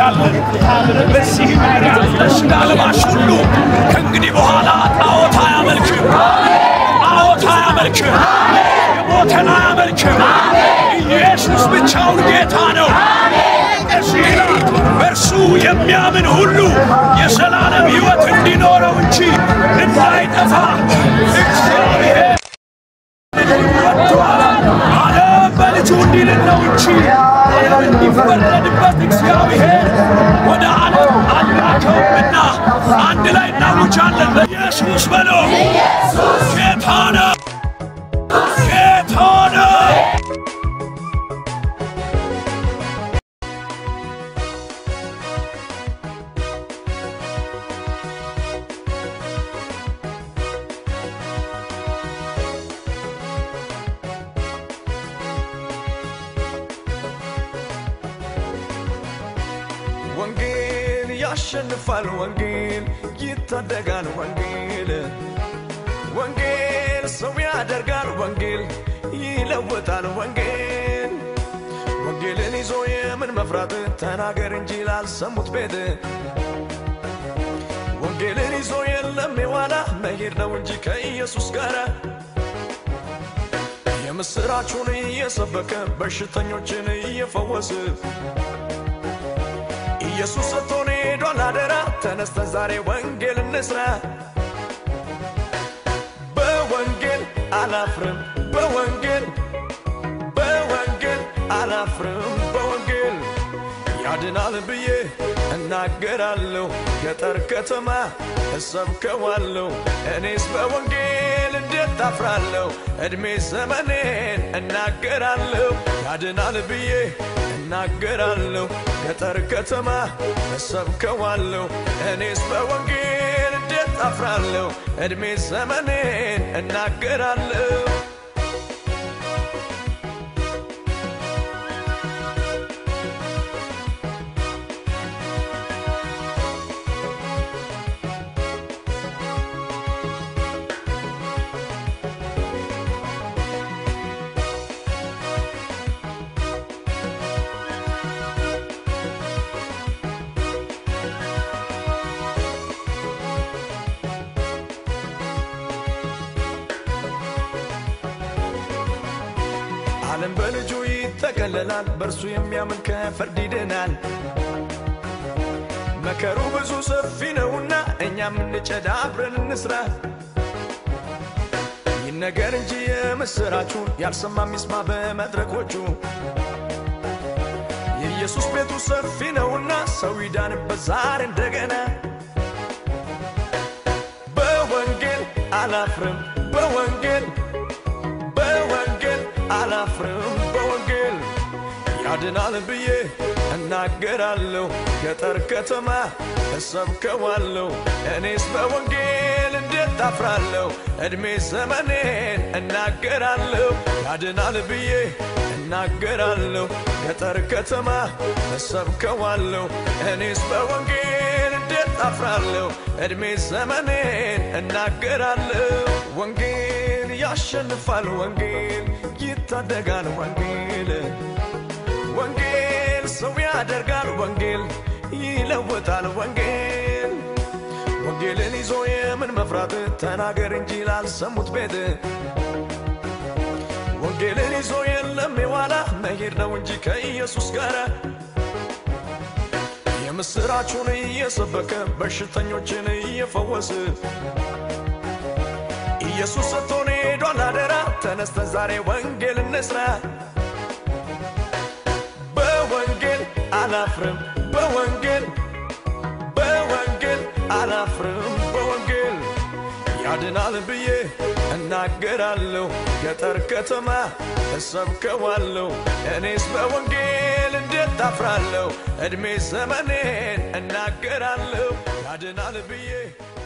እናውጃለን። በዚህ ምድር ያለ ሥጋ ለባሽ ሁሉ ከእንግዲህ በኋላ ጣዖት አያመልክም፣ ጣዖት አያመልክም፣ የሞተን አያመልክም። ኢየሱስ ብቻውን ጌታ ነው። እዚህ ይላል በእርሱ የሚያምን ሁሉ የዘላለም ሕይወት እንዲኖረው እንጂ እንዳይጠፋ እግዚአብሔር ወጥቷል። ዓለም በልጁ እንዲልን ነው እንጂ ዓለም እንዲፈረድበት እግዚአብሔር ወደ ዓለም አላከውምና አንድ ላይ እናውጃለን። በኢየሱስ በሎ ጌታ ነው፣ ጌታ ነው። ወንጌል ያሸንፋል፣ ወንጌል ይታደጋል፣ ወንጌል ወንጌል ሰው ያደርጋል፣ ወንጌል ይለውጣል፣ ወንጌል ወንጌልን ይዞ የምን መፍራት ተናገር እንጂ ላልሰሙት ቤት ወንጌልን ይዞ የለም የዋላ መሄድ ነው እንጂ ከኢየሱስ ጋር የምስራቹን እየሰበከ በሽተኞችን እየፈወስ ኢየሱስ ሰጥቶን ሄዷል አደራ። ተነስተን ዛሬ ወንጌል እንስራ። በወንጌል አላፍርም፣ በወንጌል በወንጌል አላፍርም፣ በወንጌል ያድናል ብዬ እናገራለሁ። ገጠር ከተማ እሰብከዋለሁ። እኔስ በወንጌል እንዴት አፍራለሁ? ዕድሜ ዘመኔን እናገራለሁ። ያድናል ብዬ እናገራለሁ። ገጠር ከተማ እሰብከዋለሁ። እኔስ በወንጌል እንዴት አፍራለሁ? ዕድሜ ዘመኔን እናገራለሁ። ዓለም በልጁ ይጠቀለላል፣ በእርሱ የሚያምን ከፍርድ ይድናል። መከሩ ብዙ ሰፊ ነውና እኛም እንጨድ አብረን እንስራ። ይነገር እንጂ የምስራቹን ያልሰማ ሚስማ በመድረኮቹ የኢየሱስ ቤቱ ሰፊ ነውና ሰው ይዳንበት ዛሬ እንደገና። በወንጌል አላፍርም፣ በወንጌል በወንጌል አላፍርም በወንጌል ያድናል ብዬ እናገራለሁ። ገጠር ከተማ እሰብከዋለሁ። እኔስ በወንጌል እንዴት አፍራለሁ? ዕድሜ ዘመኔን እናገራለሁ። ያድናል ብዬ እናገራለሁ። ገጠር ከተማ እሰብከዋለሁ። እኔስ በወንጌል እንዴት አፍራለሁ? ዕድሜ ዘመኔን እናገራለሁ። ወንጌል ያሸንፋል፣ ወንጌል ይታደጋል፣ ወንጌል ወንጌል ሰው ያደርጋል፣ ወንጌል ይለውጣል፣ ወንጌል ወንጌልን ይዞ የምን መፍራት ተናገር እንጂ ላልሰሙት ቤት ወንጌልን ይዞ የለም የዋላ መሄድ ነው እንጂ ከኢየሱስ ጋር የምስራቹን እየሰበከ በሽተኞችን እየፈወስ ኢየሱስ ሰጥቶን ሄዷል አደራ። ተነስተን ዛሬ ወንጌል እንስራ። በወንጌል አላፍርም፣ በወንጌል በወንጌል አላፍርም፣ በወንጌል ያድናል ብዬ እናገራለሁ። ገጠር ከተማ እሰብከዋለሁ። እኔስ በወንጌል እንዴት አፍራለሁ? ዕድሜ ዘመኔን እናገራለሁ። ያድናል ብዬ